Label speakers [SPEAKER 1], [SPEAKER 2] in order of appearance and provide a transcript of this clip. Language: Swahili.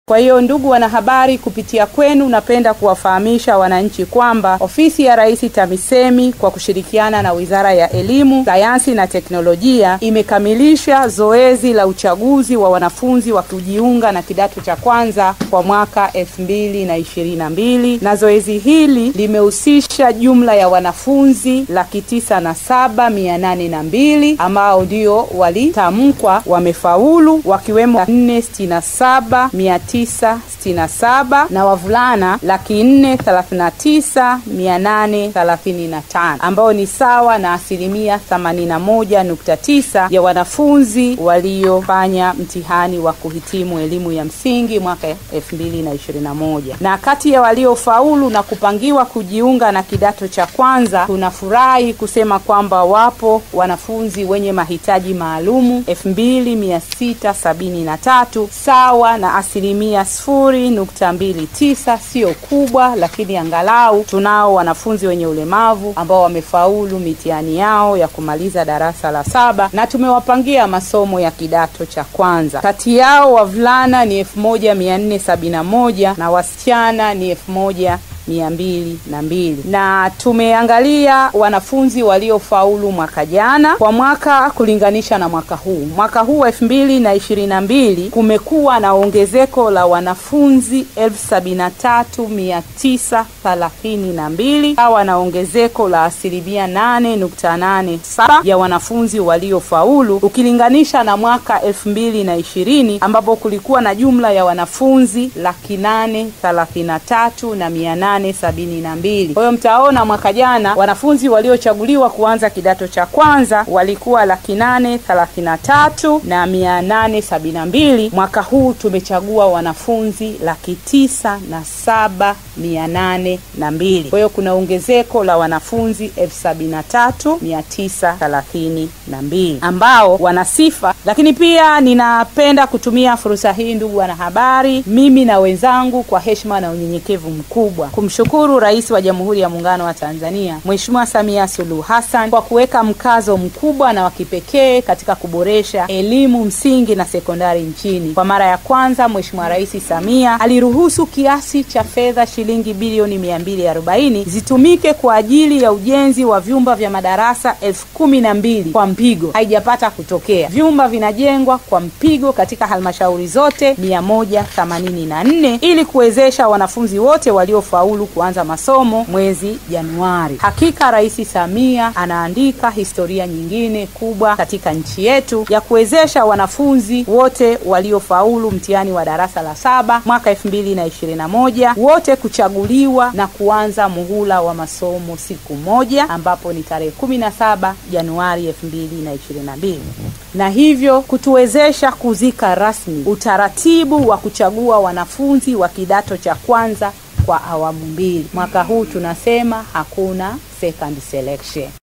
[SPEAKER 1] Kwa hiyo ndugu wanahabari, kupitia kwenu napenda kuwafahamisha wananchi kwamba ofisi ya Rais TAMISEMI kwa kushirikiana na Wizara ya Elimu, Sayansi na Teknolojia imekamilisha zoezi la uchaguzi wa wanafunzi wa kujiunga na kidato cha kwanza kwa mwaka elfu mbili na ishirini na mbili na zoezi hili limehusisha jumla ya wanafunzi laki tisa na saba mia nane na mbili ambao ndio walitamkwa wamefaulu wakiwemo nne sitini na saba mia tisa sitini na saba na wavulana laki nne thelathini na tisa mia nane thelathini na tano ambao ni sawa na asilimia themanini na moja nukta tisa ya wanafunzi waliofanya mtihani wa kuhitimu elimu ya msingi mwaka elfu mbili na ishirini na moja na kati ya waliofaulu na kupangiwa kujiunga na kidato cha kwanza tunafurahi kusema kwamba wapo wanafunzi wenye mahitaji maalumu elfu mbili mia sita sabini na tatu sawa na asilimia sifuri nukta mbili tisa sio kubwa lakini angalau tunao wanafunzi wenye ulemavu ambao wamefaulu mitihani yao ya kumaliza darasa la saba na tumewapangia masomo ya kidato cha kwanza kati yao wavulana ni elfu moja mia nne sabini na moja na wasichana ni elfu moja mia mbili na mbili na tumeangalia wanafunzi waliofaulu mwaka jana kwa mwaka kulinganisha na mwaka huu mwaka huu elfu mbili na ishirini na mbili kumekuwa na ongezeko la wanafunzi elfu sabini na tatu mia tisa thelathini na mbili sawa na ongezeko la asilimia nane nukta nane saba ya wanafunzi waliofaulu ukilinganisha na mwaka elfu mbili na ishirini ambapo kulikuwa na jumla ya wanafunzi laki nane thelathini na tatu na mia nane sabini na mbili. Kwa hiyo mtaona mwaka jana wanafunzi waliochaguliwa kuanza kidato cha kwanza walikuwa laki nane thelathini na tatu na mia nane sabini na mbili. Mwaka huu tumechagua wanafunzi laki tisa na saba mia nane na mbili. Kwa hiyo kuna ongezeko la wanafunzi elfu sabini na tatu mia tisa thelathini na mbili ambao wana sifa, lakini pia ninapenda kutumia fursa hii, ndugu wanahabari, mimi na wenzangu kwa heshima na unyenyekevu mkubwa kumshukuru Rais wa Jamhuri ya Muungano wa Tanzania Mheshimiwa Samia Suluhu Hassan kwa kuweka mkazo mkubwa na wa kipekee katika kuboresha elimu msingi na sekondari nchini. Kwa mara ya kwanza, Mheshimiwa Rais Samia aliruhusu kiasi cha fedha shilingi bilioni mia mbili arobaini zitumike kwa ajili ya ujenzi wa vyumba vya madarasa elfu kumi na mbili kwa mpigo. Haijapata kutokea, vyumba vinajengwa kwa mpigo katika halmashauri zote mia moja themanini na nne ili kuwezesha wanafunzi wote waliofaulu kuanza masomo mwezi Januari. Hakika Rais Samia anaandika historia nyingine kubwa katika nchi yetu ya kuwezesha wanafunzi wote waliofaulu mtihani wa darasa la saba mwaka elfu mbili na ishirini na moja wote kuchaguliwa na kuanza muhula wa masomo siku moja ambapo ni tarehe kumi na saba Januari elfu mbili na ishirini na mbili na hivyo kutuwezesha kuzika rasmi utaratibu wa kuchagua wanafunzi wa kidato cha kwanza kwa awamu mbili. Mwaka huu tunasema hakuna second selection.